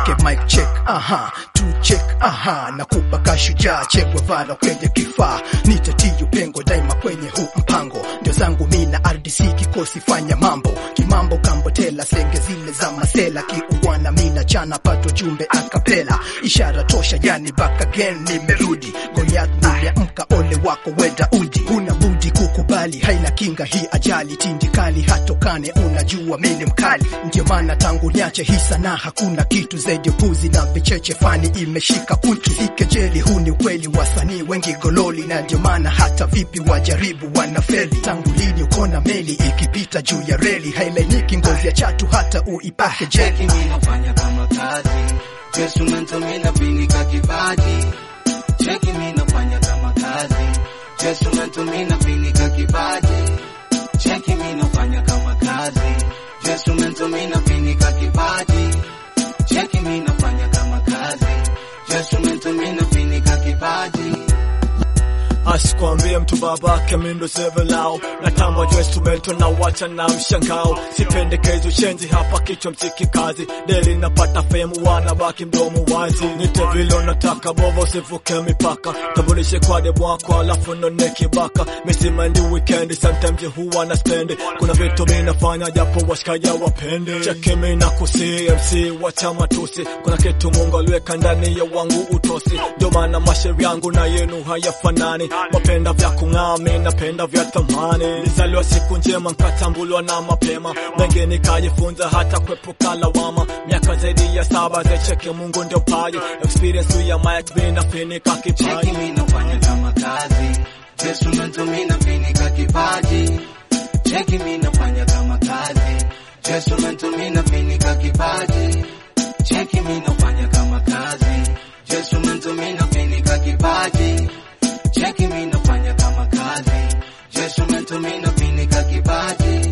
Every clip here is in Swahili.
kwake mic check aha tu check aha nakupa kashujaa chekwe vala kwenye kifaa nitatiyo pengo daima kwenye huu mpango ndio zangu mina RDC kikosi fanya mambo kimambo kambotela senge zile za masela kiungwana mina chana pato jumbe akapela ishara tosha yani back again nimerudi Goliath nimeamka ole wako weda udi huna budi kukubali haina kinga hii ajali tindikali hatokane unajua mimi mkali ndio maana tangu niache hii sana hakuna kitu zaidi puzi na vicheche fani imeshika kutu ikejeli huu ni ukweli wasanii wengi gololi na ndio maana hata vipi wajaribu wanafeli tangu lini ukona meli ikipita juu ya reli hailainiki ngozi ya chatu hata uipake jeli Cheki mimi nafanya kama kazi Instrumento mimi napinika kipaji Cheki mimi nafanya kama kazi Instrumento mimi napinika kipaji Cheki mimi nafanya kama kazi Instrumento mimi napinika kipaji Cheki mimi nafanya kama kazi Instrumento mimi napinika kipaji asikwambie mtu babake mindo sevelao na tamba juu instrumento na wacha na mshangao sipendekezo shenzi hapa kichwa mziki kazi deli napata femu wanabaki mdomo wazi nite vile nataka bovo sivuke mipaka tambulishe kwa de bwako alafu none kibaka misimendi weekend sometimes huwa na spend kuna vitu mi nafanya japo washikaja wapende cheki mi na kusi MC wacha matusi kuna kitu Mungu aliweka ndani ya wangu utosi ndio maana mashairi yangu na yenu hayafanani mapenda vya kung'aa mi napenda vya thamani nizaliwa siku njema nkatambulwa na mapema mengi nikajifunza hata kuepuka lawama miaka zaidi ya saba zecheke Mungu ndio paji experience ya mic mi nafinika Cheki kipaji mimi nafanya kama kazi Instrumento mimi napinika kipaji Cheki mimi nafanya kama kazi Instrumento mimi napinika kipaji Cheki mimi nafanya kama kazi Instrumento mimi napinika kipaji Cheki mimi nafanya kama kazi Instrumento mimi napinika kipaji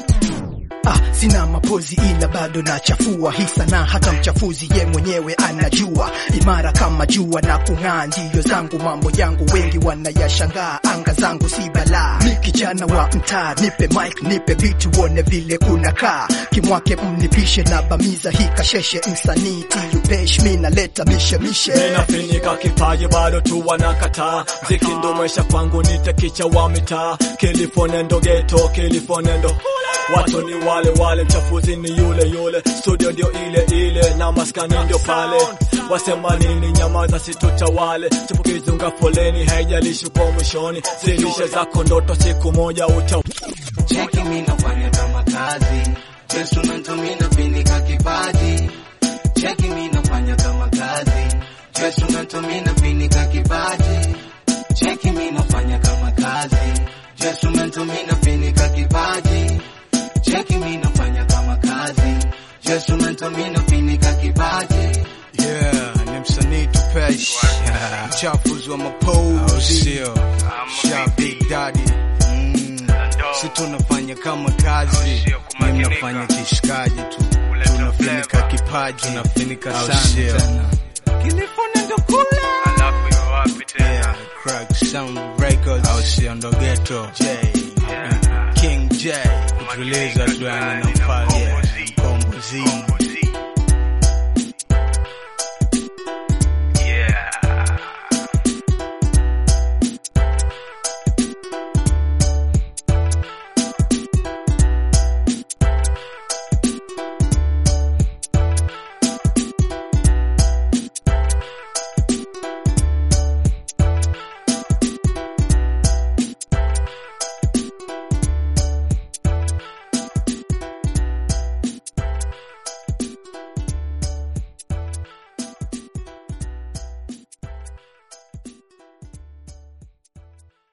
Ah, sina mapozi ila bado nachafua hii sanaa, hata mchafuzi ye mwenyewe anajua, imara kama jua na kung'aa, ndiyo zangu mambo yangu, wengi wanayashangaa, anga zangu si balaa. Mi kijana wa mtaa, nipe mic, nipe beat, uone vile kunakaa, kimwake mnipishe na bamiza hii kasheshe, msanii tiyupesh, mi naleta mishe mishe Ninafinika kipaji bado tu wanakataa, mziki ndo maisha kwangu, nite kicha wa mitaa, kilifonendo geto, kilifonendo watu ni wale wale, mchafuzi ni yule yule, studio ndio ile ile na maskani ndio pale. Wasema nini? Nyamaza, situtawale. Chipukizunga foleni, haijalishi kwa mwishoni, zilishe zako ndoto, siku moja uta Cheki mimi nafanya kama kazi Instrumento mimi napinika kipaji Cheki mimi nafanya kama kazi Instrumento mimi napinika kipaji Cheki mimi nafanya kama kazi Instrumento mimi napinika kipaji Cheki mimi nafanya kama kazi Instrumento mimi napinika kipaji Yeah, ni msanii tupesh mchafuzi wa mapozi sha big daddy mm. si tunafanya kama kazi ni mnafanya kishikaji tu tunafinika kipaji tunafinika sana tena yeah, crack sound records au sio ndo ghetto J King J kutuliza tu yani nafasi yeah.